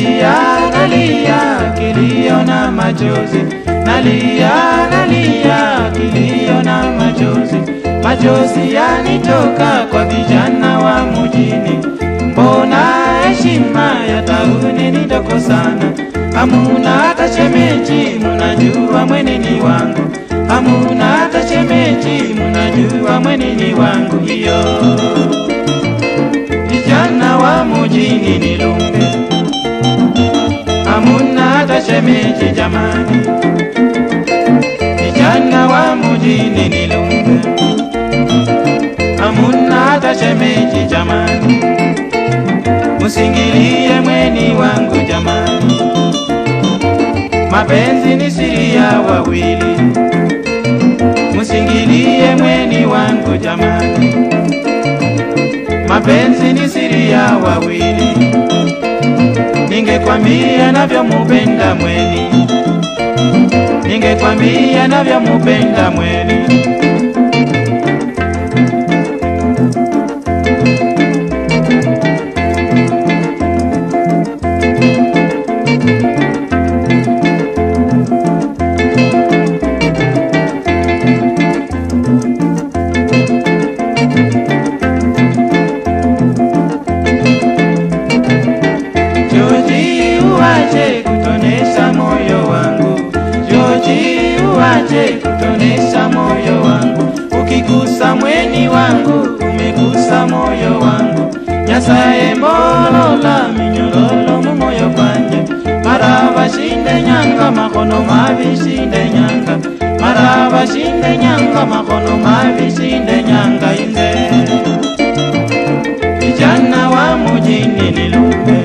nalia nalia kilio na machozi nalia nalia kilio na machozi machozi yanitoka kwa vijana wa mjini mbona heshima ya tauni ni ndogo sana hamuna hata shemeji munajua mweneni wangu hamuna hata shemeji munajua mweneni wangu hiyo vijana wa mjini ni lumbe hamuna hata shemeji jamani vijana wa mjini ni lumbe hamuna hata shemeji jamani musingilie mweni wangu jamani mapenzi ni siri ya wawili musingilie mweni wangu jamani mapenzi ni siri ya wawili ningekwambia navyomupenda mweni ningekwambia navyomupenda mweni Joji uache kutonesha moyo wangu, Joji uache kutonesha moyo wangu, ukigusa mweni wangu umegusa moyo wangu, Nyasaye mbolola minyororo mu moyo kwanje, mara bashinde nyanga makono mabishinde nyanga, mara bashinde nyanga makono mabishinde nyanga inze vijana wa mujini ni lumbe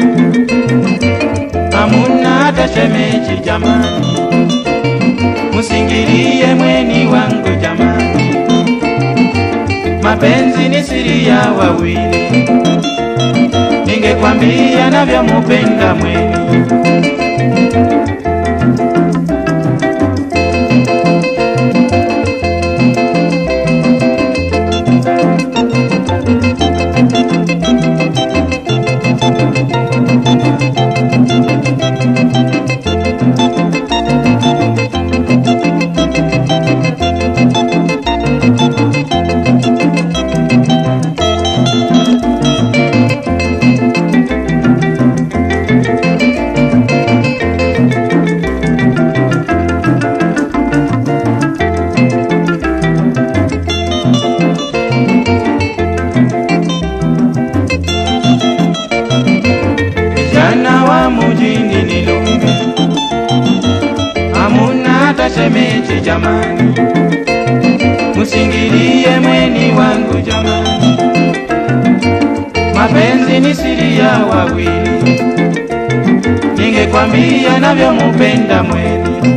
hamuna hata shemeji jamani, musingilie mweni wangu jamani, mapenzi ni siri ya wawili, ningekwambia navyomupenda mweni vijana wa mujini ni lumbe, hamuna hata shemeji jamani, musingilie mweni wangu jamani, mapenzi ni siri ya wawili, ningekwambia navyomupenda mweni